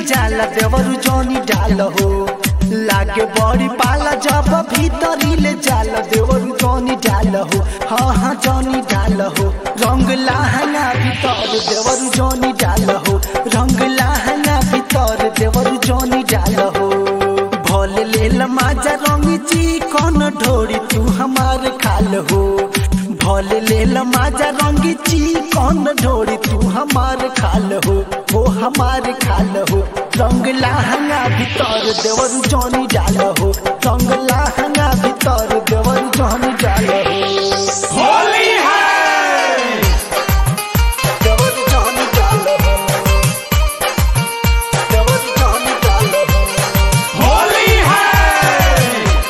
जाला देवरु जोनी डाल हो लागे बड़ी पाला जब भीतरी ले जाला देवरु जोनी डाल हो हाँ हाँ जोनी डाल हो रंग लाहना भीतर देवरु जोनी डाल हो रंग लाहना भीतर देवरु जोनी डाल हो भोल लेल माजा रंगी ची कौन ढोरी तू हमार खाल हो भोल लेल माजा रंगी ची कौन ढोरी तू हमार खाल हो वो हमार खाल हो रंग लाहंगा भीतर देवर जौनी डाल हो रंग लाहंगा भीतर देवर जौनी डाल हो होली है देवर जौनी डाल हो देवर जौनी डाल हो होली है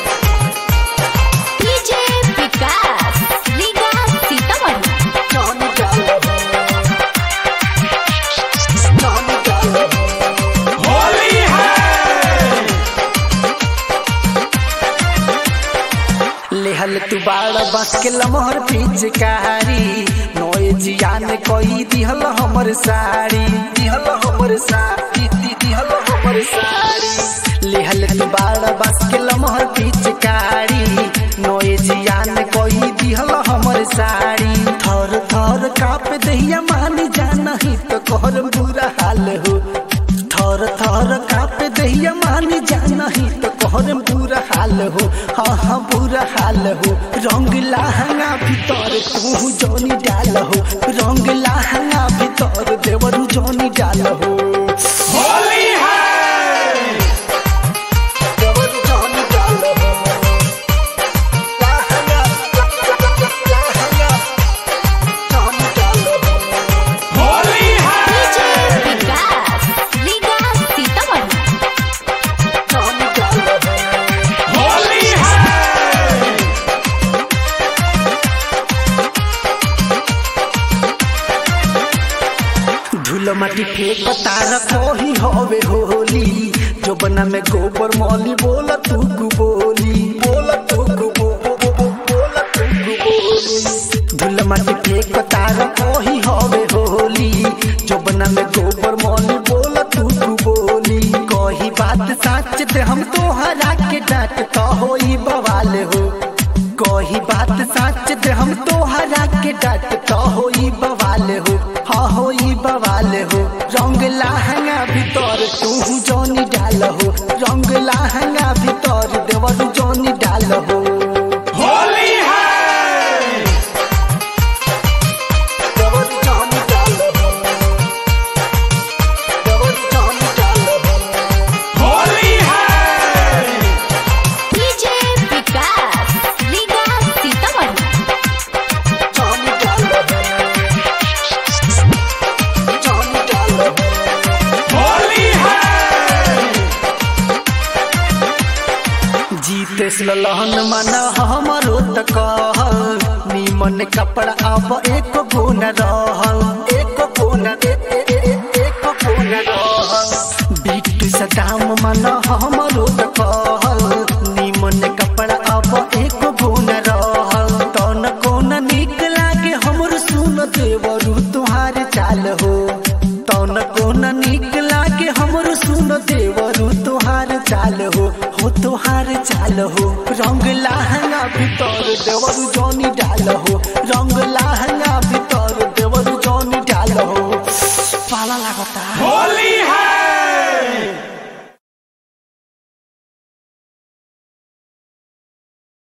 डीजे विकास लीगा सीतामढ़ी जौनी डाल हो जौनी डाल हो होली है लेहल तू बाड़ बस के लमहर पिचकारी नोए जियान कोई दिहल हमर साड़ी दिहल हमर साड़ी दी- दिहल हमर साड़ी लेहल तू बाड़ बस के लमहर पिचकारी नोए जियान कोई दिहल हमर साड़ी थर थर काप दहिया मान जाना ही तो कहर बुरा हाल हो थर थर काप दहिया मानी जाना ही तो कहर बुरा हाल हो हाँ हाँ बुरा हाल हो रंग लाहंगा भीतर तू जोनी डाल हो रंग लाहंगा भीतर देवरू जोनी डाल हो होली है देवरू जोनी डाल हो लाहंगा लाहंगा जोनी डाल हो होली डीजे है विकास लीगा सीतामढ़ी जोनी डाल हो होली है धूल माटी फेंक तार कोही होवे होली जो बना में गोबर मौली बोला तू गु बोली बोला तू गु बो बो बो बो बोला तू गु बोली धूल माटी फेंक तार कोही होवे होली जो बना में गोबर मौली बोला तू गु बोली कोही बात सच ते हम तो हरा के डांट तो होई बवाल हो कोही बात सच ते हम तो हरा के डांट तो होई बवाल हो हाँ होई बवाल हो रंग लाहंगा भीतर तू जोनी डाल हो रंग लाहंगा भीतर देवर जोनी डाल हो होली है देवर जोनी डाल हो देवर जोनी डाल हो होली है डीजे विकास लीगा सीतामढ़ी जोनी डाल हो जोनी डाल हो होली है जीतेस लहन मन हमरो त कह निमन कपड़ा अब एक गुण रह एक गुण एक गुण रह बिट्टू सदाम मन हमरो त कह निमन कपड़ा अब एक गुण रह तन कोन निक लागे हमर सुन देवरु तुहार चाल हो तन कोन निक लागे हमर सुन देवरु तुहार चाल हो हो तुहार चाल हो रंग लाहंगा भीतर देवरु जोनी डाल हो रंग लाहंगा भीतर देवरु जोनी डाल हो पाला लागता होली है